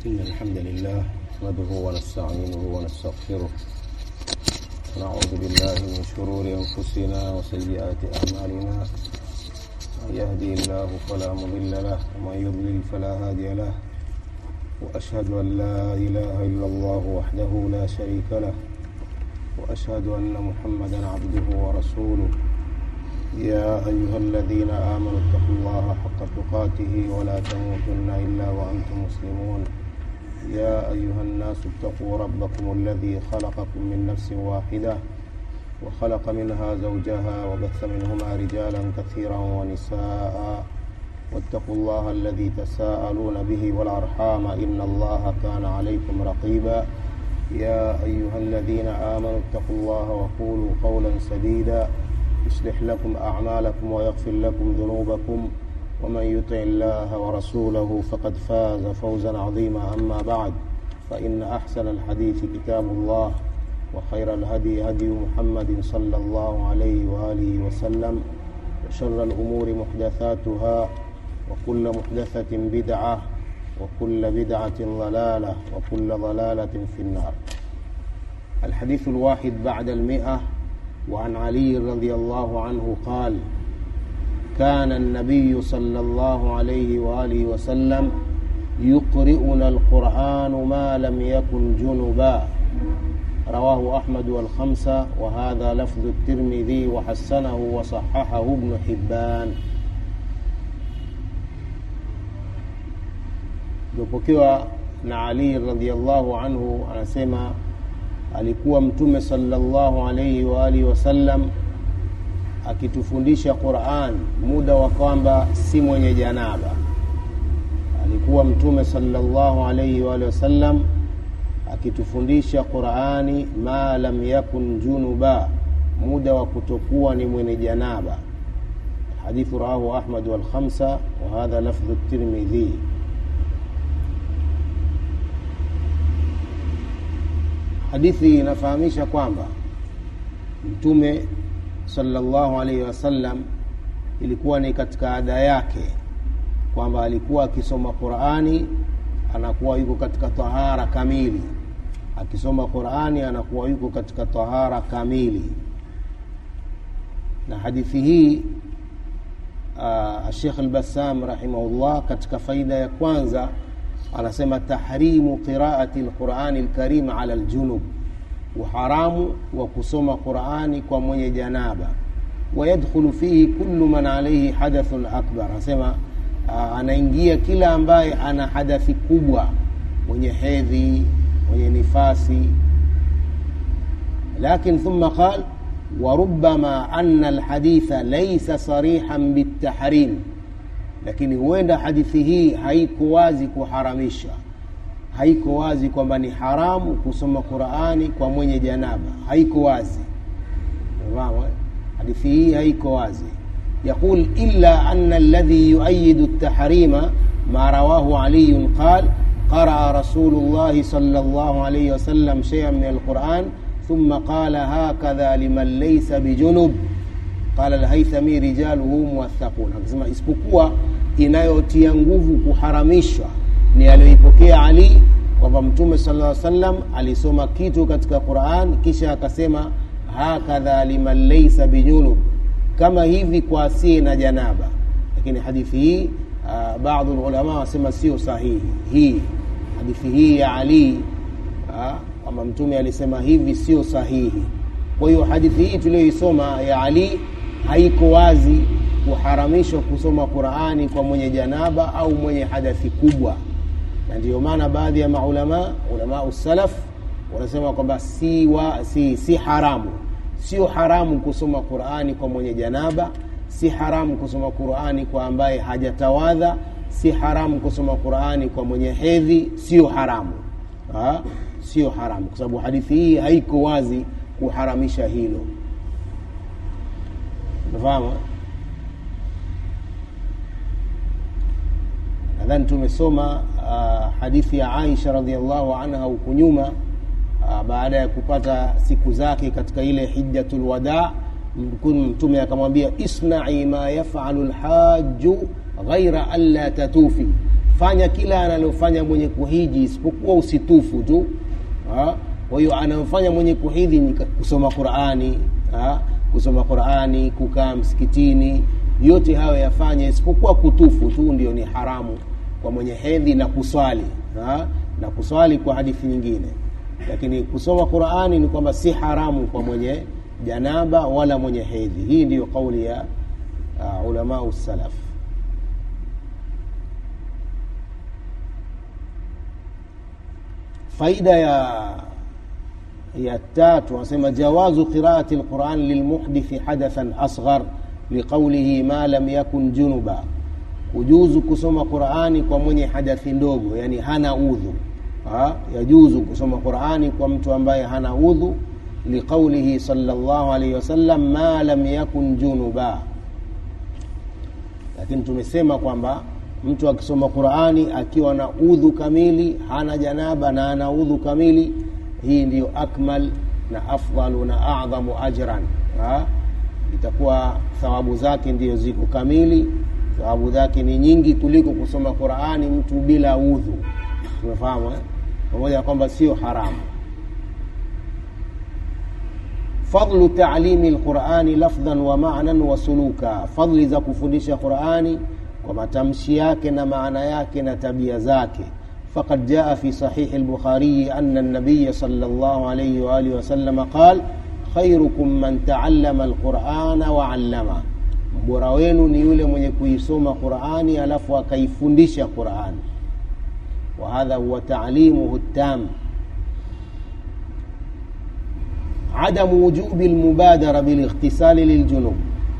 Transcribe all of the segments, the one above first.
إن الحمد لله نحمده ونستعينه ونستغفره ونعوذ بالله من شرور أنفسنا وسيئات أعمالنا من يهدي الله فلا مضل له ومن يضلل فلا هادي له وأشهد أن لا إله إلا الله وحده لا شريك له وأشهد أن محمدا عبده ورسوله يا أيها الذين آمنوا اتقوا الله حق تقاته ولا تموتن إلا وأنتم مسلمون يا أيها الناس اتقوا ربكم الذي خلقكم من نفس واحدة وخلق منها زوجها وبث منهما رجالا كثيرا ونساء واتقوا الله الذي تساءلون به والأرحام إن الله كان عليكم رقيبا يا أيها الذين آمنوا اتقوا الله وقولوا قولا سديدا يصلح لكم أعمالكم ويغفر لكم ذنوبكم ومن يطع الله ورسوله فقد فاز فوزا عظيما أما بعد فإن أحسن الحديث كتاب الله وخير الهدي هدي محمد صلى الله عليه وآله وسلم وشر الأمور محدثاتها وكل محدثة بدعة وكل بدعة ضلالة وكل ضلالة في النار الحديث الواحد بعد المئة وعن علي رضي الله عنه قال كان النبي صلى الله عليه وآله وسلم يقرئنا القرآن ما لم يكن جنبا رواه أحمد والخمسة وهذا لفظ الترمذي وحسنه وصححه ابن حبان imepokewa na Ali radhiallahu anhu anasema alikuwa mtume sallallahu alaihi wa alihi wasallam akitufundisha Qur'an muda wa kwamba si mwenye janaba. Alikuwa mtume sallallahu alaihi wa alihi wasallam akitufundisha Qur'ani ma lam yakun junuba, muda wa kutokuwa ni mwenye janaba. Hadithu rawahu Ahmad wal khamsa wa hadha lafdhu Tirmidhi. Hadithi inafahamisha kwamba mtume sallallahu alaihi wasallam ilikuwa ni katika ada yake kwamba alikuwa akisoma Qur'ani anakuwa yuko katika tahara kamili, akisoma Qur'ani anakuwa yuko katika tahara kamili. Na hadithi hii uh, Sheikh Al-Bassam rahimahullah katika faida ya kwanza anasema tahrimu qiraati alqurani alkarim ala aljunub, uharamu wa kusoma Qurani kwa mwenye janaba. Wayadkhulu fihi kullu man alayhi hadathun akbar, anasema uh, anaingia kila ambaye ana hadathi kubwa, mwenye hedhi, mwenye nifasi. Lakin thumma qal warubama anna alhaditha laysa sarihan bitahrim lakini huenda hadithi hii haiko wazi kuharamisha, haiko wazi kwamba ni haramu kusoma Qur'ani kwa mwenye janaba, haiko wazi. Unafahamu? Hadithi hii haiko wazi. Yaqul illa anna alladhi yuayidu at-tahrima ma rawahu Ali qal qaraa Rasulullah sallallahu alayhi wasallam shay'an min al-Qur'an thumma qala hakadha liman laysa bijunub qala al-Haythami rijaluhu muwathaqun, akisema isipokuwa inayotia nguvu kuharamishwa ni aliyoipokea Ali kwamba Mtume sallallahu alaihi wasallam alisoma kitu katika Qur'an kisha akasema hakadha liman laysa bijunub, kama hivi kwa asiye na janaba. Lakini hadithi hii uh, baadhi ulama wasema sio sahihi. Hii hadithi hii ya Ali kwamba Mtume alisema hivi sio sahihi. Kwa hiyo hadithi hii tuliyoisoma ya Ali haiko wazi kuharamishwa kusoma Qur'ani kwa mwenye janaba au mwenye hadathi kubwa, na ndiyo maana baadhi ya maulama ulama usalaf wanasema kwamba si, wa, si, si haramu, sio haramu kusoma Qur'ani kwa mwenye janaba, si haramu kusoma Qur'ani kwa ambaye hajatawadha, si haramu kusoma Qur'ani kwa mwenye hedhi, sio haramu ha? Sio haramu kwa sababu hadithi hii haiko wazi kuharamisha hilo. Unafahamu? Nadhani tumesoma uh, hadithi ya Aisha radhiallahu anha huku nyuma uh, baada ya kupata siku zake katika ile hijjatul wada, Mtume akamwambia isnai ma yafalu lhaju ghaira an la tatufi fanya kila analofanya mwenye kuhiji isipokuwa usitufu tu ha? kwa hiyo anamfanya mwenye kuhiji ni kusoma qurani ha? kusoma qurani kukaa msikitini yote hayo yafanye isipokuwa kutufu tu ndio ni haramu kwa mwenye hedhi na kuswali ha? na kuswali kwa hadithi nyingine lakini kusoma qurani ni kwamba si haramu kwa mwenye janaba wala mwenye hedhi hii ndiyo kauli ya uh, ulamau salaf faida ya ya tatu anasema jawazu qiraati lquran lilmuhdithi hadathan asghar liqaulihi ma lam yakun junuba kujuzu kusoma qurani kwa mwenye hadathi ndogo yani hana udhu ha? yajuzu kusoma qurani kwa mtu ambaye hana udhu liqaulihi salllah alaihi wasallam ma lam yakun junuba lakini tumesema kwamba mtu akisoma qurani akiwa na udhu kamili hana janaba na ana udhu kamili hii ndiyo akmal na afdalu na adhamu ajran ha? itakuwa thawabu zake ndiyo ziko kamili thawabu zake ni nyingi kuliko kusoma qurani mtu bila udhu tumefahamu eh? pamoja na kwamba sio haramu fadlu talimi lqurani lafdhan wa manan wa suluka fadli za kufundisha qurani kwa matamshi yake na maana yake na tabia zake فقد جاء في صحيح البخاري أن النبي صلى الله عليه وآله وسلم قال خيركم من تعلم القرآن وعلمه bora wenu ni yule mwenye kuisoma qurani alafu akaifundisha qurani wahadha huwa taalimuhu tam adamu wujubi lmubadara bilightisali liljunub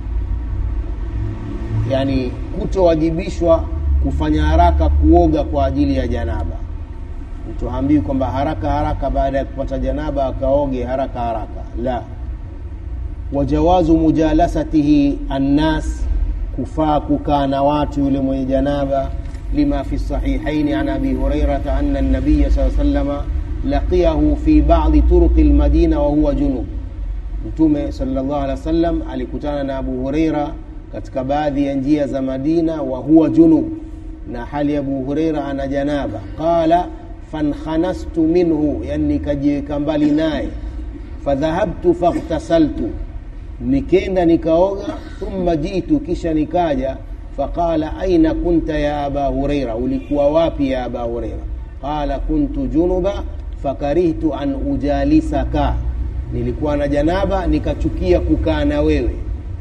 yani kutowajibishwa kufanya haraka kuoga kwa ajili ya janaba mtu haambiwi kwamba haraka haraka baada ya kupata janaba akaoge haraka haraka la wajawazu mujalasatihi annas kufaa kukaa na watu yule mwenye janaba lima fi sahihaini an abi hurairata ana nabiya saa salama laqiyahu fi badi turuqi lmadina wahuwa junub mtume salllah alih wa sallam alikutana na abu hureira katika baadhi ya njia za madina wa huwa junub na hali abu hureira ana janaba qala fankanastu minhu yani nikajiweka mbali naye fadhahabtu faghtasaltu nikenda nikaoga thumma jitu kisha nikaja faqala aina kunta ya aba hureira ulikuwa wapi ya aba hureira qala kuntu junuba fakarihtu an ujalisaka nilikuwa na janaba nikachukia kukaa na wewe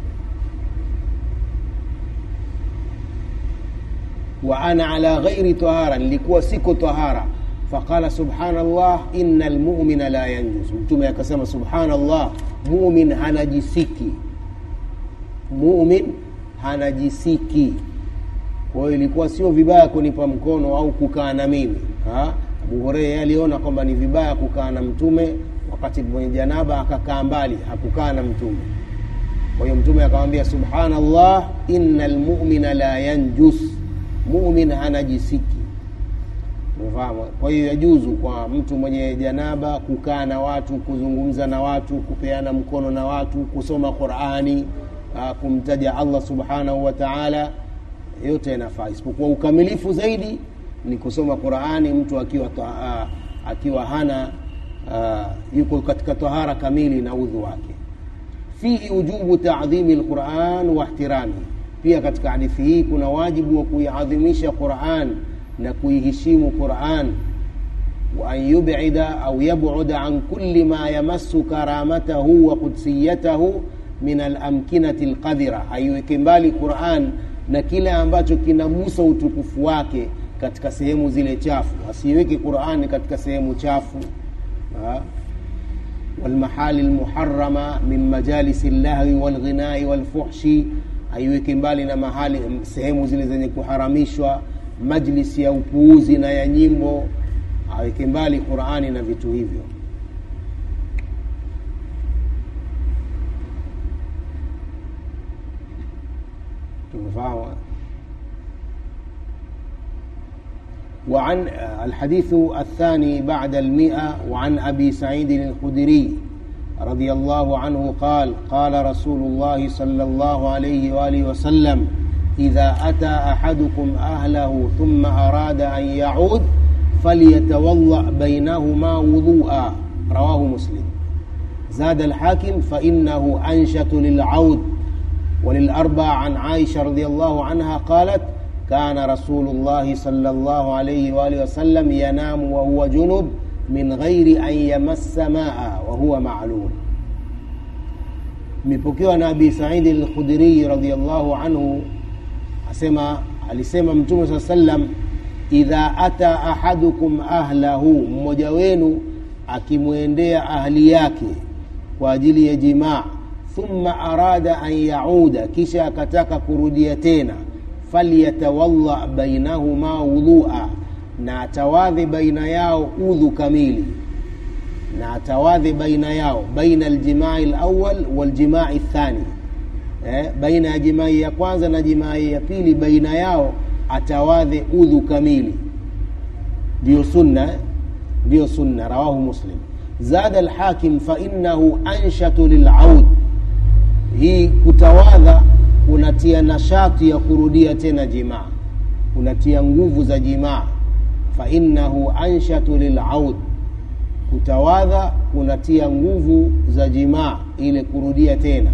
wa ana ala ghairi tahara nilikuwa siko tahara faqala subhanallah ina lmumina la yanjus mtume akasema subhanallah mumin hanajisiki mumin hanajisiki kwa hiyo ilikuwa sio vibaya kunipa mkono au kukaa na mimi ha? abu hureira aliona kwamba ni vibaya kukaa na mtume wakati mwenye janaba akakaa mbali hakukaa na mtume kwa hiyo mtume akamwambia subhanallah ina lmumina la yanjus mumin hanajisiki umefahamu kwa hiyo yajuzu kwa mtu mwenye janaba kukaa na watu kuzungumza na watu kupeana mkono na watu kusoma qurani kumtaja allah subhanahu wa taala yote yanafaa isipokuwa ukamilifu zaidi ni kusoma qurani mtu akiwa ta, akiwa hana uh, yuko katika tahara kamili na udhu wake fihi ujubu tadhimi lquran wa ihtirami pia katika hadithi hii kuna wajibu wa kuiadhimisha quran na kuiheshimu quran wa an yubida au yabuda an kuli ma yamassu karamatahu wa qudsiyatahu min alamkinati lqadhira aiweke mbali quran na kile ambacho kinagusa utukufu wake katika sehemu zile chafu asiiweke qurani katika sehemu chafu ha? walmahali lmuharama min majalisi llahwi walghinai walfuhshi aiweke mbali na mahali sehemu zile zenye kuharamishwa majlisi ya upuuzi na ya nyimbo aweke mbali qurani na vitu hivyo tumefahamu وعن الحديث الثاني بعد المئة وعن أبي سعيد الخدري رضي الله عنه قال قال رسول الله صلى الله عليه وآله وسلم idha ata ahadukum ahlahu thumma arada an yaud falyatawadda bainahuma wudua rawahu muslim زاد الحاكم فإنه أنشط للعود وللأربع عن عائشة رضي الله عنها قالت كان رسول الله صلى الله عليه وآله وسلم ينام وهو جنب من غير أن يمس ماء وهو معلوم imepokewa na abi saidi lkhudriyi radiallahu anhu asema alisema mtume saa sallam idha ata ahadukum ahlahu mmoja wenu akimwendea ahli yake kwa ajili ya jimaa thumma arada an yauda kisha akataka kurudia tena falyatawadha bainahuma wudhua na atawadhi baina yao udhu kamili na atawadhi baina yao baina aljimai lawal waljimai thani eh, baina ya jimai ya kwanza na jimai ya pili baina yao atawadhi udhu kamili ndiyo sunna ndiyo sunna rawahu muslim zada alhakim fainahu anshatu lilaud hii kutawadha kunatia nashati ya kurudia tena jimaa kunatia nguvu za jimaa fainahu anshatu lilaud kutawadha kunatia nguvu za jimaa ile kurudia tena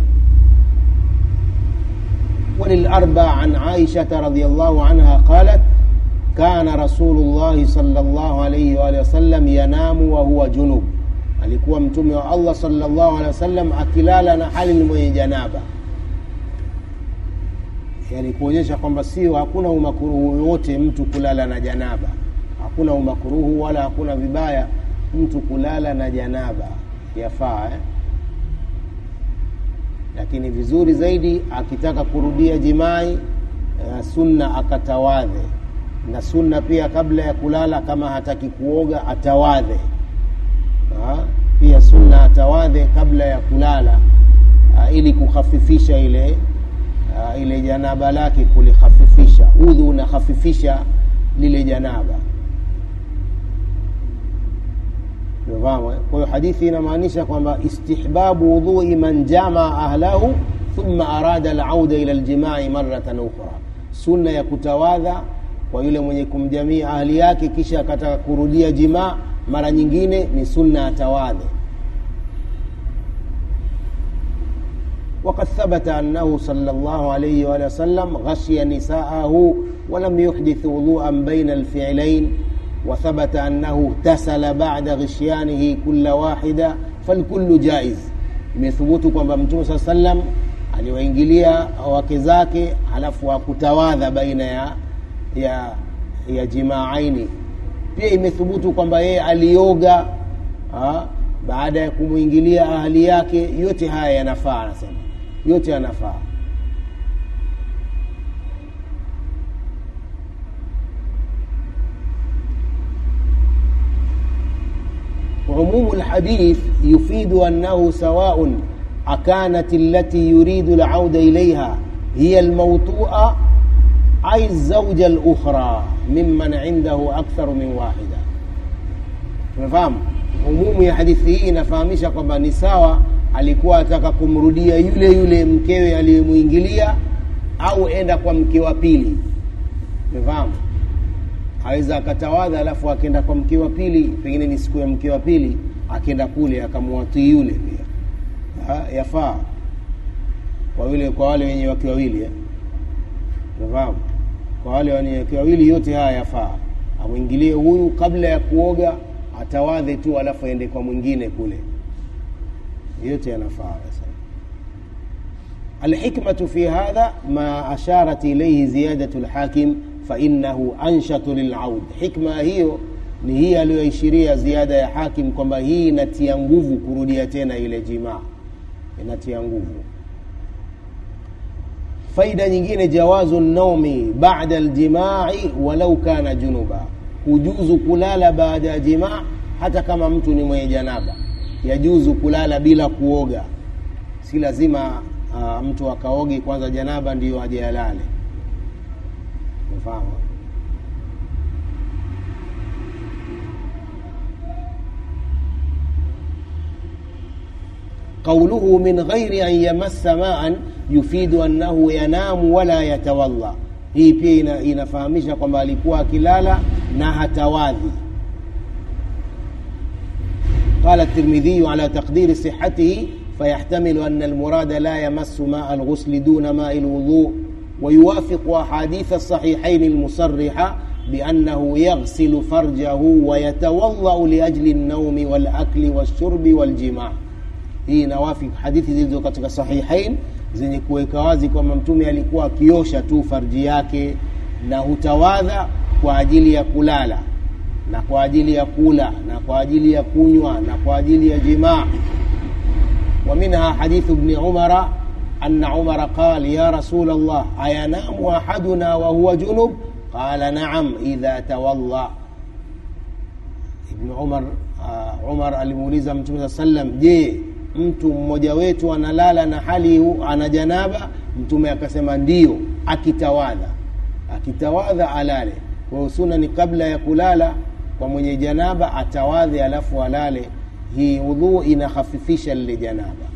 وللأربع عن عائشة رضي الله عنها قالت كان رسول الله صلى الله عليه وآله وسلم ينام وهو جنوب alikuwa mtume wa allah salllahu alehi wasallam akilala na hali ni mwenye janaba yani kuonyesha kwamba sio hakuna umakuruhu yoyote mtu kulala na janaba hakuna umakuruhu wala hakuna vibaya mtu kulala na janaba yafaa eh? lakini vizuri zaidi akitaka kurudia jimai eh, sunna akatawadhe na sunna pia kabla ya kulala kama hataki kuoga atawadhe ha? pia sunna atawadhe kabla ya kulala ha, ili kukhafifisha ile ha, ile janaba lake kulikhafifisha udhu unakhafifisha lile janaba Umefahamu? Kwa hiyo hadithi inamaanisha kwamba istihbabu wudhui man jamaa ahlahu thumma arada alauda ila aljimai maratan ukhra, sunna ya kutawadha kwa yule mwenye kumjamia ahli yake kisha akataka kurudia jimaa mara nyingine ni sunna atawadhe. وقد ثبت أنه صلى الله عليه وآله وسلم غشي نساءه ولم يحدث وضوءا بين الفعلين وثبت أنه اغتسل بعد غشيانه كل واحدة فالكل جائز imethubutu kwamba mtume saa sallam aliwaingilia wake zake halafu hakutawadha baina ya, ya, ya jimaaini pia imethubutu kwamba yeye alioga ha, baada ya kumwingilia ahali yake yote haya yanafaa anasema yote yanafaa عموم الحديث يفيد أنه سواء أكانت التي يريد العودة إليها هي الموطوءة أي الزوجة الأخرى ممن عنده أكثر من واحدة umefahamu umumu ya hadithi hii inafahamisha kwamba ni sawa alikuwa ataka kumrudia yule yule mkewe aliyemwingilia au enda kwa mke wa pili umefahamu aweza akatawadha alafu akenda kwa mke wa pili pengine ni siku ya mke wa pili akenda kule akamwatii yule pia ha, yafaa kwa yule kwa wale wenye wake wawili eh? unafahamu kwa wale wenye wake wawili yote haya yafaa amwingilie huyu kabla ya kuoga atawadhe tu alafu aende kwa mwingine kule yote yanafaa الحكمة في هذا ما أشارت إليه زيادة الحاكم فإنه أنشط للعود حكمة hiyo ni hii aliyoishiria ziada ya hakim kwamba hii inatia nguvu kurudia tena ile jimaa inatia nguvu faida nyingine jawazu naumi bada aljimai walau kana junuba hujuzu kulala baada ya jimaa hata kama mtu ni mwenye janaba yajuzu kulala bila kuoga si lazima uh, mtu akaoge kwanza janaba ndiyo aje alale umefahamu قوله من غير أن يمس ماء yufidu annahu yanamu wala yatawalla hii pia ina, inafahamisha kwamba alikuwa akilala na hatawadhi قال الترمذي على تقدير صحته فيحتمل أن المراد لا يمس ماء الغسل دون ماء الوضوء ويوافق أحاديث الصحيحين المصرحة بأنه يغسل فرجه ويتوضأ لأجل النوم والأكل والشرب والجماع hii inawafik hadithi zilizo katika sahihain zenye kuweka wazi kwamba mtume alikuwa akiosha tu farji yake na hutawadha kwa ajili ya kulala na kwa ajili ya kula na kwa ajili ya kunywa na kwa ajili ya jimaa ومنها حديث ابن عمر أن عمر قال يا رسول الله أينام أحدنا وهو جنب قال نعم إذا تولى ابن عمر uh, Umar alimuuliza Mtume saa sallam, je, mtu mmoja wetu analala na hali ana janaba? Mtume akasema ndio, akitawadha. Akitawadha alale. Kwa hiyo sunna ni kabla ya kulala kwa mwenye janaba atawadhe, alafu alale. Hii udhu inakhafifisha lile janaba.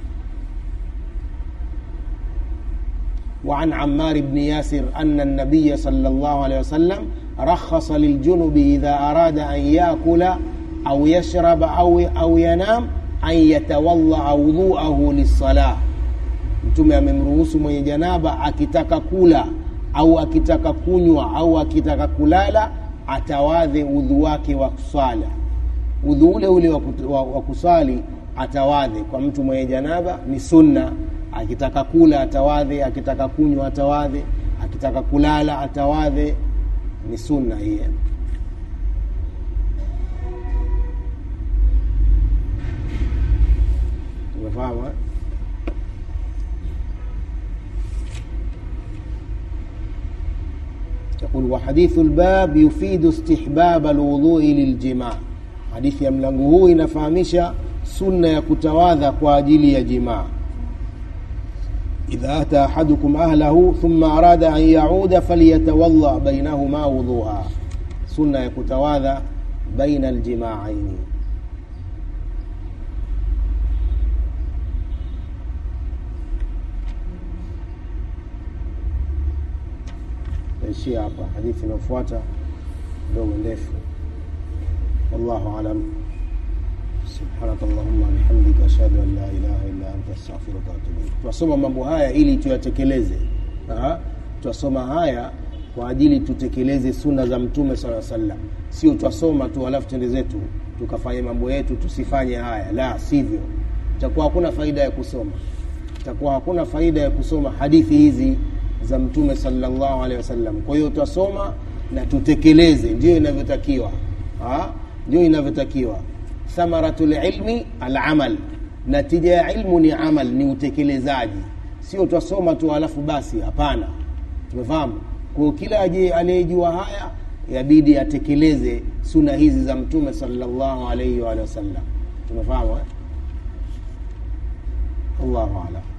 وعن عمار بن ياسر أن النبي صلى الله عليه وسلم رخص للجنب إذا أراد أن يأكل أو يشرب أو, أو ينام أن يتوضأ وضوءه للصلاة mtume amemruhusu mwenye janaba akitaka kula au akitaka kunywa au akitaka kulala atawadhe udhu wake wa kusala udhu ule ule wa kusali atawadhe kwa mtu mwenye janaba ni sunna akitaka kula atawadhe akitaka kunywa atawadhe akitaka kulala atawadhe ni sunna hiyo tumefahamu eh? يقول وحديث الباب يفيد استحباب الوضوء للجماع حديث ya mlango huu inafahamisha sunna ya kutawadha kwa ajili ya jimaa إذا أتى أحدكم أهله ثم أراد أن يعود فليتوضأ بينهما وضوءا سنة يكتواذا بين الجماعين naishia hapa hadithi inayofuata ndogo ndefu wallahu alam subhanaka allahumma bihamdika ashhadu an la ilaha illa anta astaghfiruka wa atubu ilaik twasoma mambo haya ili tuyatekeleze twasoma haya kwa ajili tutekeleze sunna za mtume sala sallam sio twasoma tu alafu tende zetu tukafanya mambo yetu tusifanye haya la sivyo itakuwa hakuna faida ya kusoma itakuwa hakuna faida ya kusoma hadithi hizi za mtume sallallahu alaihi wasallam kwa hiyo twasoma na tutekeleze ndio inavyotakiwa ndio inavyotakiwa thamaratu lilmi alamal natija ya ilmu ni amal ni utekelezaji sio twasoma tu alafu basi hapana tumefahamu kwa kila aliyejua haya yabidi atekeleze suna hizi za mtume sallallahu alaihi wa sallam tumefahamu eh? allahu alam